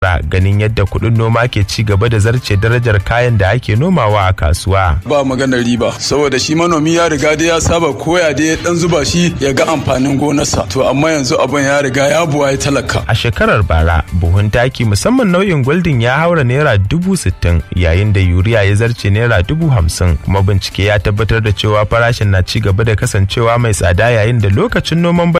ganin yadda kuɗin noma ke ci gaba da zarce darajar kayan da ake nomawa a kasuwa. Ba maganar riba saboda shi manomi ya riga da ya saba koya da ya dan zuba shi ya ga amfanin gonarsa to amma yanzu abin ya riga ya buwa ya talaka. A shekarar bara buhun taki musamman nau'in gwaldin ya haura naira dubu sittin yayin da yuriya ya zarce naira dubu hamsin kuma bincike ya tabbatar da cewa farashin na ci gaba da kasancewa mai tsada yayin da lokacin noman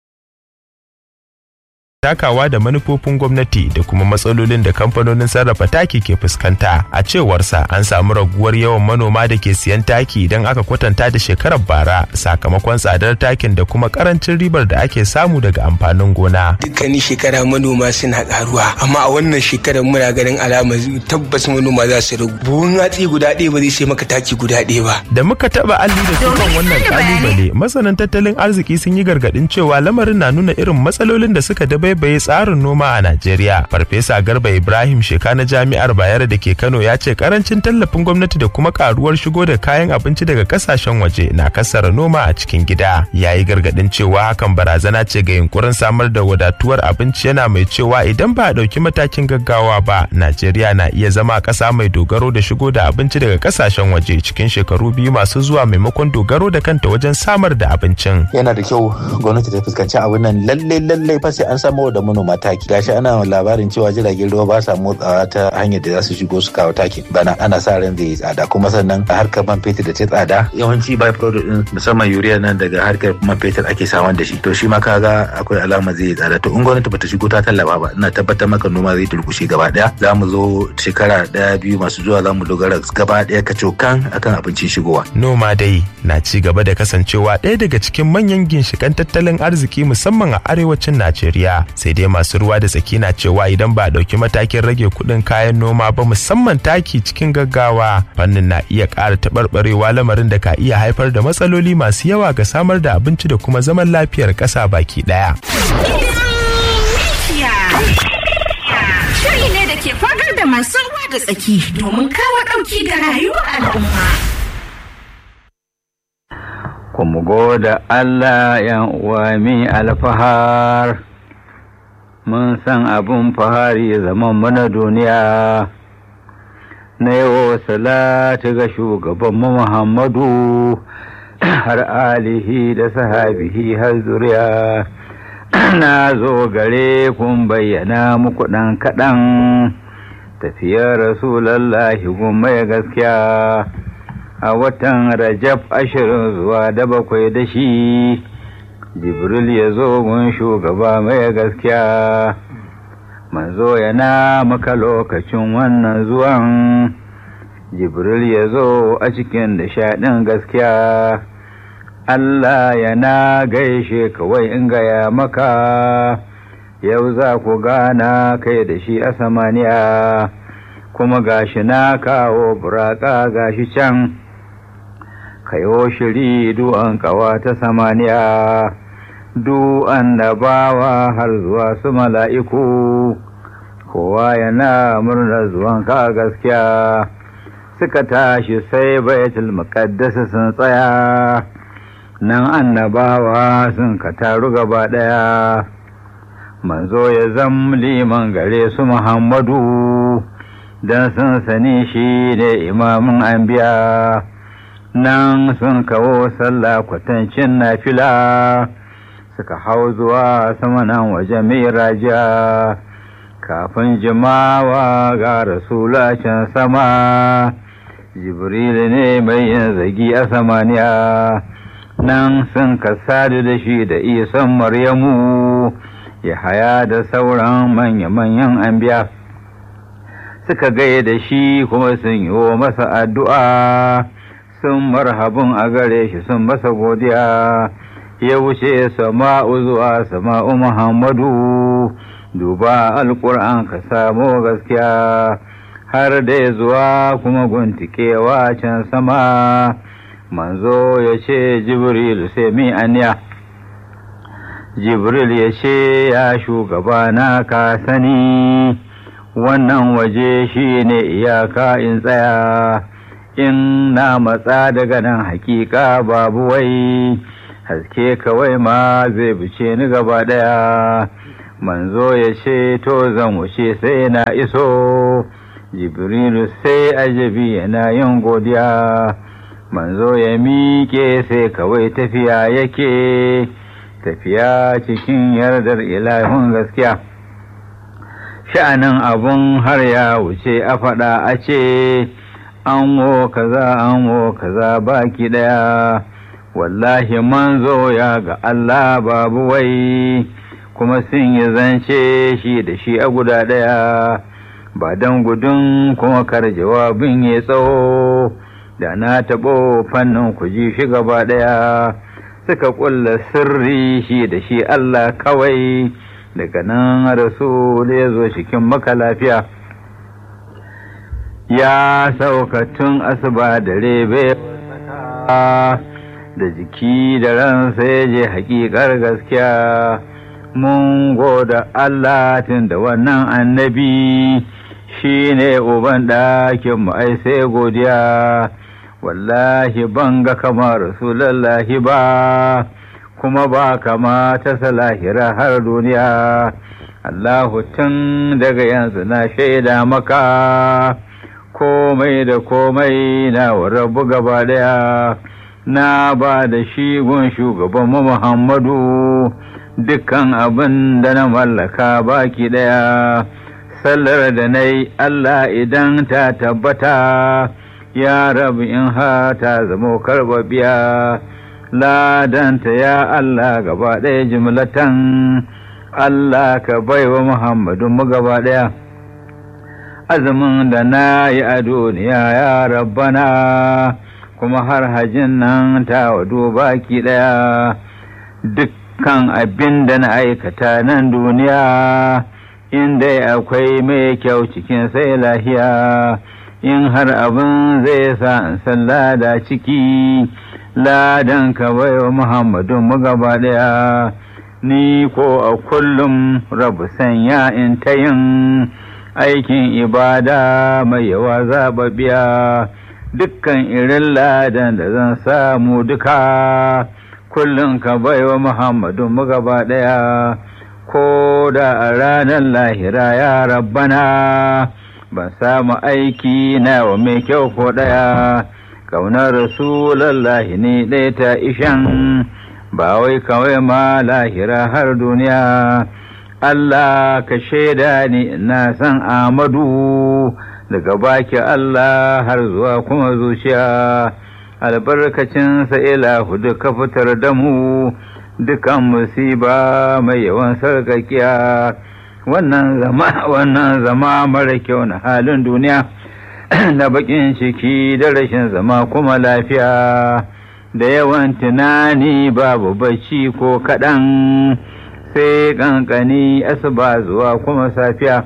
takawa da manufofin gwamnati da kuma matsalolin da kamfanonin sarrafa taki ke fuskanta a cewarsa an samu raguwar yawan manoma da ke siyan taki idan aka kwatanta da shekarar bara sakamakon tsadar takin da kuma karancin ribar da ake samu daga amfanin gona dukkanin shekara manoma suna karuwa amma a wannan shekarar muna ganin alama tabbas manoma za su ragu buhun hatsi guda ɗaya ba zai sai maka taki guda ɗaya ba da muka taba alli da tukan wannan kalubale masanan tattalin arziki sun yi gargadin cewa lamarin na nuna irin matsalolin da suka dabai bai tsarin noma a Najeriya. Farfesa Garba Ibrahim Sheka na Jami'ar Bayero da ke Kano ya ce karancin tallafin gwamnati da kuma karuwar shigo da kayan abinci daga kasashen waje na kasara noma a cikin gida. Ya yi gargadin cewa hakan barazana ce ga yunkurin samar da wadatuwar abinci yana mai cewa idan ba a ɗauki matakin gaggawa ba, Najeriya na iya zama ƙasa mai dogaro da shigo da abinci daga kasashen waje cikin shekaru biyu masu zuwa maimakon dogaro da kanta wajen samar da abincin. Yana da kyau gwamnati ta fuskanci abin nan lalle lalle fa sai an samu da manoma taki gashi ana labarin cewa jiragen ruwa ba sa motsawa ta hanyar da za su shigo su kawo taki bana ana sa ran zai yi tsada kuma sannan a harkar man fetur da ta tsada yawanci by product din musamman urea nan daga harkar man fetur ake samun da shi to shi ma kaga akwai alama zai yi tsada to in gwamnati bata shigo ta tallafa ba ina tabbatar maka noma zai durkushe gaba daya za mu zo shekara daya biyu masu zuwa za mu dogara gaba daya kacokan akan abincin shigowa noma dai na ci gaba da kasancewa ɗaya daga cikin manyan ginshikan tattalin arziki musamman a arewacin Najeriya sai dai masu ruwa da tsaki na cewa idan ba a ɗauki matakin rage kuɗin kayan noma ba musamman taki cikin gaggawa fannin na iya ƙara taɓarɓarewa lamarin da ka iya haifar da matsaloli masu yawa ga samar da abinci da kuma zaman lafiyar ƙasa baki ɗaya. Shiri ne da ke fagar da masu ruwa da tsaki domin kawo ɗauki ga rayuwar al'umma. Kuma goda Allah yan uwa mi alfahar. mun san abin fahari zaman mana duniya na yawo salatu ga shugabanmu muhammadu har alihi da sahabihi har zuriya na zo gare kun bayyana muku ɗan kaɗan tafiyar rasulallahi mai gaskiya a watan rajab ashirin zuwa da bakwai da shi jibril ya zo gun shugaba mai gaskiya manzo yana maka lokacin wannan zuwan jibril ya zo a cikin nishaɗin gaskiya Allah yana gaishe kawai in gaya maka yau za ku gana kai da shi a samaniya kuma gashi na kawo buraka gashi can kayo shiri du'an kawa ta samaniya du annabawa har zuwa su mala'iku kowa yana murnar zuwan ka gaskiya suka tashi sai baitul muqaddas sun tsaya nan annabawa sun ka taru gaba ɗaya manzo ya zam liman gare su muhammadu don sun sani shi ne imamin anbiya nan sun kawo sallah kwatancin na fila suka hau zuwa sama nan waje mai raja kafin jimawa ga rasula can sama jibril ne mai yin zagi a samaniya nan sun kasadu da shi da isan maryamu ya haya da sauran manya-manyan anbiya suka gaya da shi kuma sun yi masa addu'a sun marhabin a gare shi sun masa godiya ya wuce sama'u zuwa sama'u Muhammadu duba alƙur'an ka samu gaskiya har da zuwa kuma guntikewa can sama manzo ya ce jibril sai mi aniya jibril ya ce ya shugaba na ka sani wannan waje shi ne iyaka in tsaya in na matsa daga nan hakika babu wai haske kawai ma zai bice ni gaba daya manzo ya ce to zan wuce sai na iso jibrilu sai ajabi yana yin godiya manzo ya miƙe sai kawai tafiya yake tafiya cikin yardar ilahun gaskiya sha'anin abun har ya wuce a faɗa a ce an wo kaza an wo kaza baki ɗaya wallahi manzo ya ga Allah babu wai kuma sun yi zance shi da shi a guda ɗaya ba don gudun kuma kar jawabin ya tsawo da na taɓo fannin ku ji shi gaba ɗaya suka ƙulla sirri shi da shi Allah kawai daga nan rasul ya zo cikin maka lafiya ya sauka tun asuba da rebe da jiki da ransa ya je haƙiƙar gaskiya mun goda Allah tun da wannan annabi shi ne uban ɗakin mu ai sai godiya wallahi ban ga kamar rasulallahi ba kuma ba kama ta salahira har duniya Allahu tun daga yanzu na shaida maka komai da komai na rabu gaba daya na ba da shi gun shugaban Muhammadu dukkan abin da na mallaka baki daya sallar da na yi Allah idan ta tabbata ya rabu in ha ta zamo karbabiya ladanta ya Allah gaba ɗaya jimlatan Allah ka baiwa Muhammadu mu gaba ɗaya azumin da na yi a duniya ya rabbana kuma har hajin nan ta wado baki ɗaya dukkan abin da na aikata nan duniya inda akwai mai kyau cikin sai lahiya in har abin zai sa in san lada ciki ladan ka baiwa Muhammadu mu gaba ɗaya ni ko a kullum rabu sanya in ta yin aikin ibada mai yawa zaɓaɓɓiya dukkan irin ladan da zan samu duka kullum ka baiwa Muhammadu mu gaba ɗaya ko da a ranar lahira ya rabbana ban samu aiki na wa mai kyau ko ɗaya kaunar rasulallahi ne ɗaya ta ishan ba wai kawai ma lahira har duniya Allah ka shaida ni na san Amadu daga baki Allah har zuwa kuma zuciya albarkacin ilahu duka fitar da mu dukan musiba mai yawan sarkakiya wannan zama wannan zama mara kyau na halin duniya da bakin ciki da rashin zama kuma lafiya da yawan tunani babu bacci ko kaɗan sai ƙanƙani asuba zuwa kuma safiya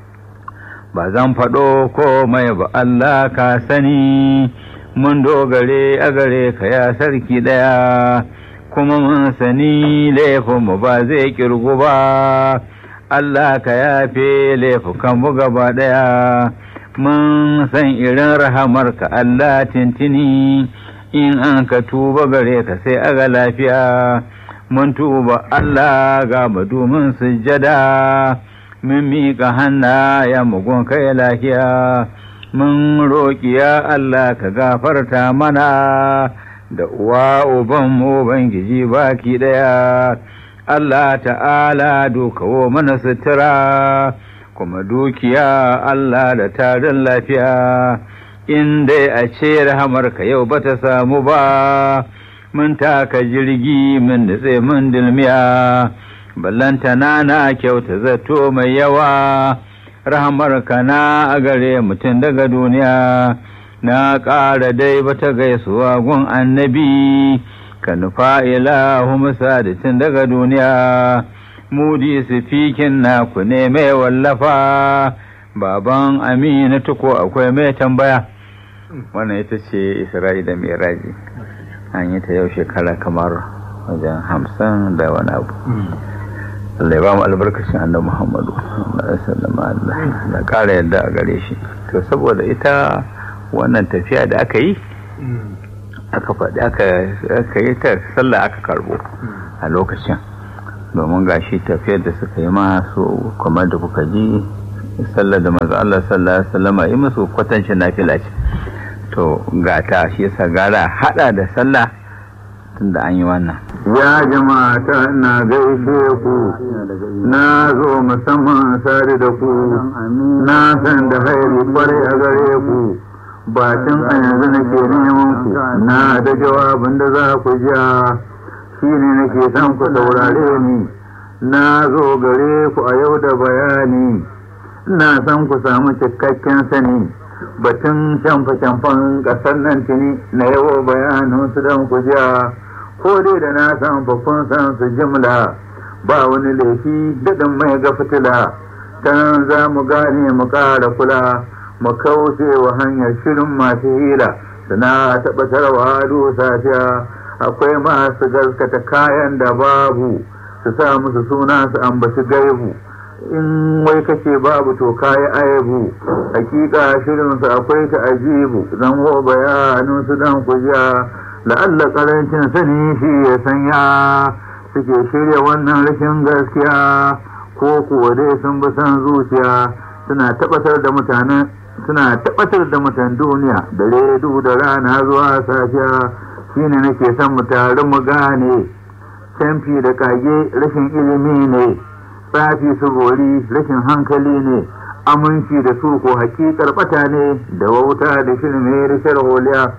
ba zan faɗo komai ba Allah ka sani mun dogare a gare ka ya sarki ɗaya kuma mun sani laifinmu ba zai ƙirgu ba Allah ka yafe laifukanmu gaba ɗaya mun san irin rahamarka Allah tintini in an ka tuba gare ka sai aga lafiya mun tuba Allah ga madumin sujjada mun miƙa hanna ya mugun kai lafiya mun roƙi ya Allah ka gafarta mana da uwa uban mu bangiji baki ɗaya Allah ta'ala dukawo mana sutura kuma dukiya Allah da tarin lafiya in dai a ce rahamarka yau ba ta samu ba mun taka jirgi mun nutse mun dilmiya ballanta na na kyauta zato mai yawa rahamarka na a gare mutum daga duniya na ƙara dai bata gaisuwa gun annabi ka nufa ilahu musadatin daga duniya mudi sifikin naku ne mai wallafa baban amina tuko akwai mai tambaya wannan ita ce isra'i da miraji an yi ta yau shekara kamar wajen hamsin da wani abu Allah ya ba mu albarkacin annabi Muhammadu sallallahu da ƙara yadda a gare shi to saboda ita wannan tafiya da aka yi aka faɗi aka yi ta sallah aka karbo a lokacin domin gashi tafiyar da suka yi masu kamar da kuka ji sallar da manzo Allah sallallahu alaihi wasallam yi musu kwatancin nafila ce to ga ta shi yasa gara hada da sallah tunda an yi wannan ya jama'ata na gaishe ku na zo musamman sare da ku na san da hairi kwarai a gare ku ba tun a yanzu nake neman ku na da jawabin da za ku ja shi ne nake son ku saurare ni na zo gare ku a yau da bayani na san ku samu cikakken sani batun shamfa-shamfan ƙasar nan tuni na yawo bayanin su don ku ja ko dai da na san kun san su jimla ba wani laifi daɗin mai ga fitila ta za mu gane mu ƙara kula mu kauce wa hanyar shirin masu hila suna taɓa tarwa safiya akwai masu gaskata kayan da babu su sa musu suna su ambaci gaibu in wai kace babu to kayi aibu hakika shirinsu akwai ta ajibu zan ho bayanin su dan kuja la'alla karancin sani shi ya sanya suke shirya wannan rashin gaskiya ko kuwa dai sun bi san zuciya suna tabbatar da mutanen suna tabbatar da mutan duniya da redu da rana zuwa safiya shine nake son mu tare mu gane canfi da kage rashin ilimi ne tsafi su bori rashin hankali ne aminci da su ko hakikar bata ne da wauta da shirme da sharholiya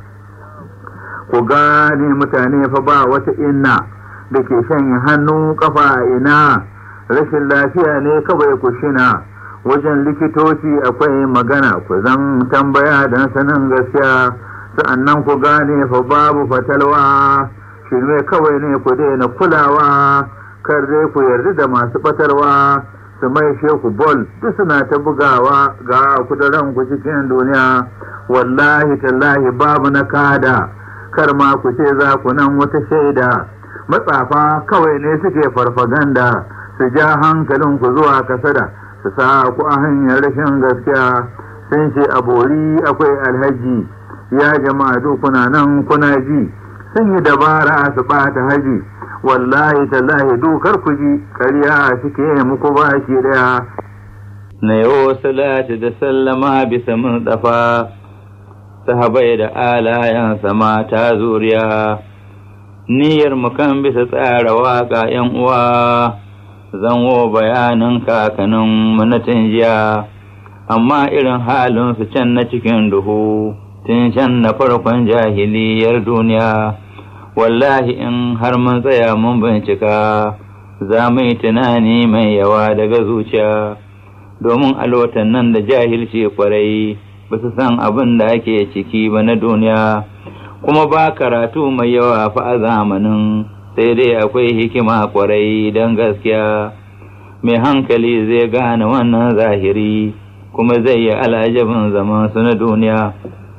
ku gane mutane fa ba wata inna da ke shanye hannu kafa ina rashin lafiya ne kawai ku shina wajen likitoci akwai magana ku zan tambaya don sanin gaskiya sa'annan ku gane fa babu fatalwa shirme kawai ne ku daina kulawa kar dai ku yarda da masu batarwa su mai sheku bol duk suna ta bugawa ga kuduran ku cikin duniya wallahi tallahi babu na kada kar ma ku ce za ku nan wata shaida matsafa kawai ne suke farfaganda su ja hankalin ku zuwa kasada su sa ku a hanyar rashin gaskiya sun ce a bori akwai alhaji ya jama'a kuna nan kuna ji sun yi dabara su ɓata haji wallahi tallahi dukar ku ji ƙarya suke muku ba shi ɗaya. Na yau salati da sallama bisa mun tsafa, sahabai da alayansa mata zuriya, niyyar mu kan bisa tsara waƙa ‘yan uwa, zanwo bayanin kakanin manatin jiya, amma irin halin su can na cikin duhu, tun can na farkon jahiliyar duniya. wallahi in har mun tsaya mun bincika za mu yi tunani mai yawa daga zuciya domin alwatan nan da jahilci kwarai ba su san abin da ake ciki ba na duniya kuma ba karatu mai yawa fa a zamanin sai dai akwai hikima kwarai don gaskiya mai hankali zai gane wannan zahiri kuma zai yi alajabin zaman su na duniya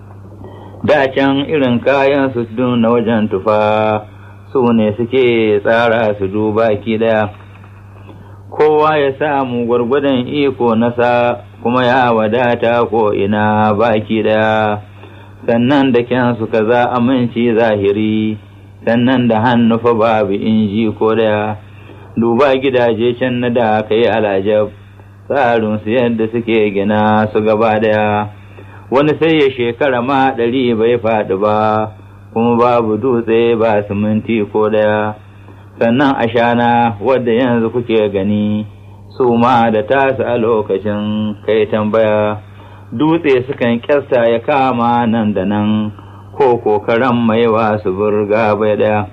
da can irin kayan su na wajen tufa su ne suke tsara su duba ki daya kowa ya samu gwargwadon iko nasa kuma ya wadata ko ina baki daya sannan da kyansu kaza aminci zahiri sannan da hannu fa babu inji ko daya duba gidaje can na da ka yi alajab tsarinsu yadda suke gina su gaba daya wani sai ya shekara ma ɗari bai faɗi ba kuma babu dutse ba siminti ko ɗaya sannan ashana wadda yanzu kuke gani su ma da tasu a lokacin kai tambaya dutse sukan kyasta ya kama nan da nan ko kokaran mai wasu burga bai ɗaya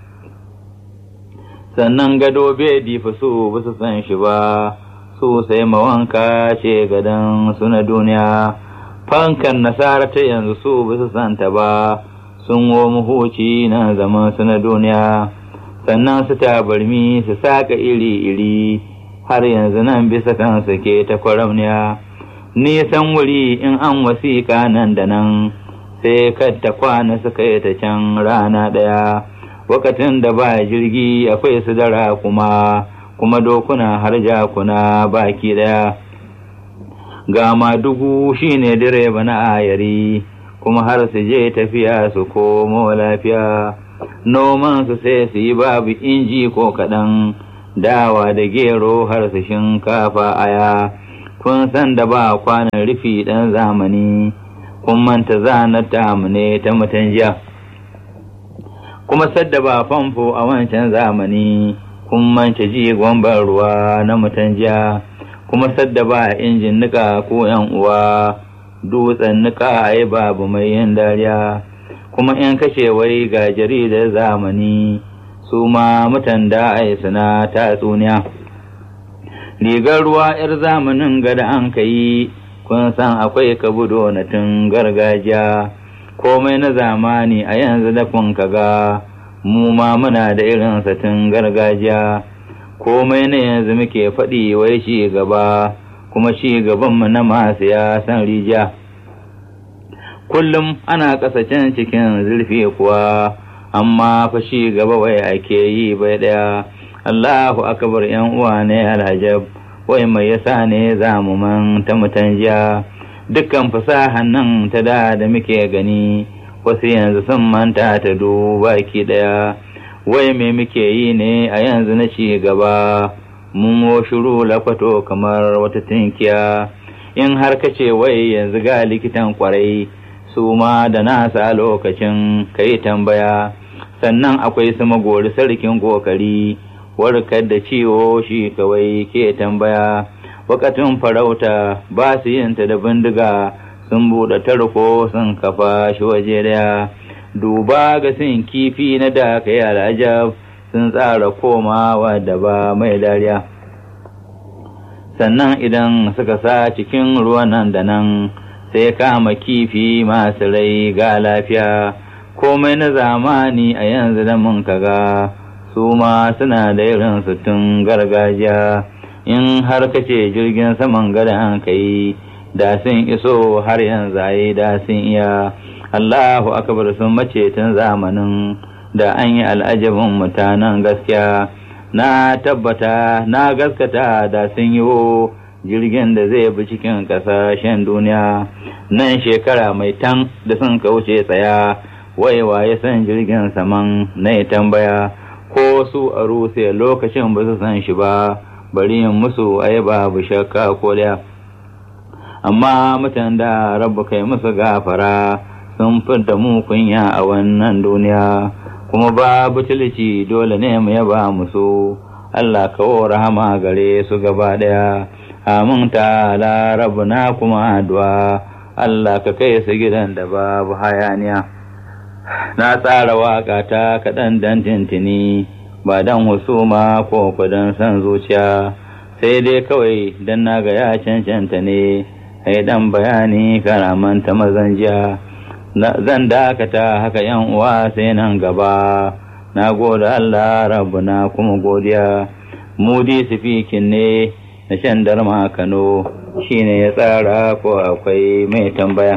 sannan gado bai difa su ba su san shi ba su sai mawanka ce gadon su na duniya fankan nasara ta yanzu su ba su santa ba sun wo huci na zaman su na duniya sannan su tabarmi su saka iri-iri har yanzu nan bisa kansu ke ta kwaramniya nisan wuri in an wasiƙa nan da nan sai kadda kwana suka yi ta can rana ɗaya wakatin da ba jirgi akwai su dara kuma kuma dokuna har jakuna baki ɗaya ga madugu shine direba na ayari kuma har su je tafiya su komo lafiya noman su sai su yi babu inji ko kaɗan dawa da gero har su shinkafa aya kun san da ba kwanan rufi ɗan zamani kun manta zanar tamu ne ta mutanjiya kuma sadda ba famfo a wancan zamani kun manta jigon ban ruwa na mutanjiya kuma sadda ba injin nika ko yan uwa dutsen nika ai babu mai yin dariya kuma in kashe wai ga jaridar zamani su ma mutan da ai suna tatsuniya rigar ruwa 'yar zamanin gada an ka yi kun san akwai kabudo na tun gargajiya komai na zamani a yanzu da kun kaga mu ma muna da irin tun gargajiya komai na yanzu muke faɗi wai shi gaba kuma shi gabanmu na masu ya san rijiya kullum ana ƙasashen cikin zurfi kuwa amma fa shi gaba wai ake yi bai ɗaya Allahu akbar yan uwa ne alhajab wai mai yasa ne zamu man ta mutanjiya dukkan fasahan nan ta da da muke gani wasu yanzu sun manta ta duba ki daya wai me muke yi ne a yanzu na ci gaba mun shiru lakwato kamar wata tinkiya in har kace wai yanzu ga likitan kwarai su ma da nasa lokacin kai tambaya sannan akwai su magori sarkin kokari warkar da ciwo shi kawai ke tambaya wakatun farauta ba su yin ta da bindiga sun buɗe tarko sun kafa shi waje daya duba ga sun kifi na da ka yi al'ajab sun tsara komawa da ba mai dariya sannan idan suka sa cikin ruwan nan da nan sai kama kifi masu rai ga lafiya komai na zamani a yanzu da mun kaga su ma suna da irin tun gargajiya in har kace jirgin saman gada an kai da sun iso har yanzu ayi da sun iya Allahu akbar sun mace tun zamanin da an yi al'ajabin mutanen gaskiya na tabbata na gaskata da sun yi jirgin da zai bi cikin ƙasashen duniya nan shekara mai tan da sun kauce tsaya waiwa ya san jirgin saman na tambaya ko su a rusiya lokacin ba su san shi ba bari yin musu ai babu shakka ko da amma mutan da rabu kai musu gafara sun fidda mu kunya a wannan duniya kuma babu tilci dole ne mu yaba musu Allah kawo rahama gare su gaba daya amin ta rabu na kuma addu'a Allah ka kai su gidan da babu hayaniya na tsara waka ta kaɗan dan tintini ba dan husuma ko kudan san zuciya sai dai kawai dan na ga ya cancanta ne ai dan bayani karamanta mazan jiya zan dakata haka yan uwa sai nan gaba na gode Allah rabbuna kuma godiya mudi sifikin ne na shan darma Kano shine ya tsara ko akwai mai tambaya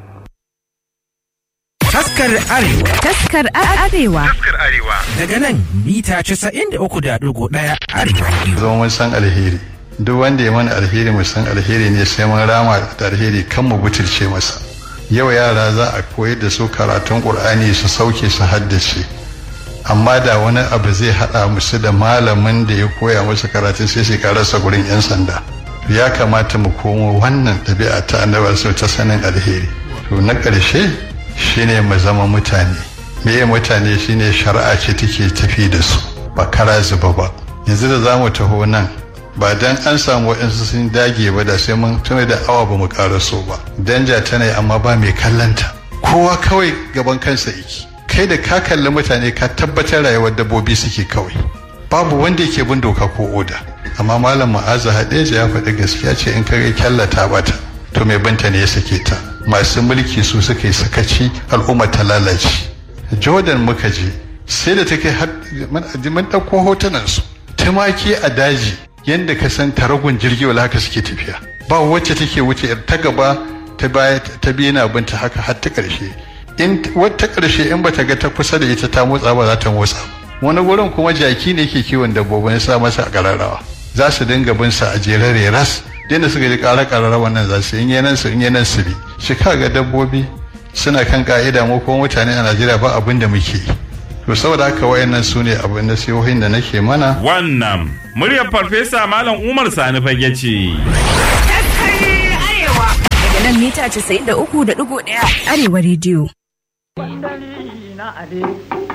Taskar Arewa. Taskar Arewa. Taskar Arewa. Daga nan mita 93.1 Arewa. Zo mun san alheri. Duk wanda ya mana alheri mu san alheri ne sai mun rama da alheri kan mu butulce masa. Yau yara za a koyar da su karatun Qur'ani su sauke su haddace. Amma da wani abu zai haɗa musu da malamin da ya koya musu karatun sai su karasa gurin 'yan sanda. Ya kamata mu komo wannan ɗabi'a ta annabar ta sanin alheri. To na ƙarshe shine mu zama mutane meye mutane shine shari'a ce take tafi da su ba kara zuba ba yanzu da za mu taho nan ba dan an samu waɗansu sun dage ba da sai mun tuna da awa ba mu so ba danja tana yi amma ba mai kallanta kowa kawai gaban kansa yake kai da ka kalli mutane ka tabbatar rayuwar dabbobi suke kawai babu wanda yake bin doka ko oda amma malam ma'aza hadeja ya faɗi gaskiya ce in kare kyallata bata to mai banta ne ya sake ta masu mulki su suka yi sakaci al'umma ta lalace jordan muka je sai da ta kai mun ɗauko hotunan su tumaki a daji yadda ka san taragun jirgi wala haka suke tafiya ba wacce take wuce ta gaba ta baya ta biyu na binta haka har ta ƙarshe in wata ƙarshe in bata ga ta kusa da ita ta motsa ba za ta motsa wani gurin kuma jaki ne ke kiwon dabbobin sa masa a ƙararrawa za su dinga bin sa a jerare ras da suka ji ƙara ƙararra wannan za su in yanan su in yanan su bi shi ga dabbobi suna kan ka'ida mu kuma mutane a Najeriya ba abin da muke to saboda haka wayannan su ne abin nasihohin da nake mana Wannan muryar farfesa Malam Umar Sani fage ce. Daga nan mita 93.1 Arewa rediyo. na ale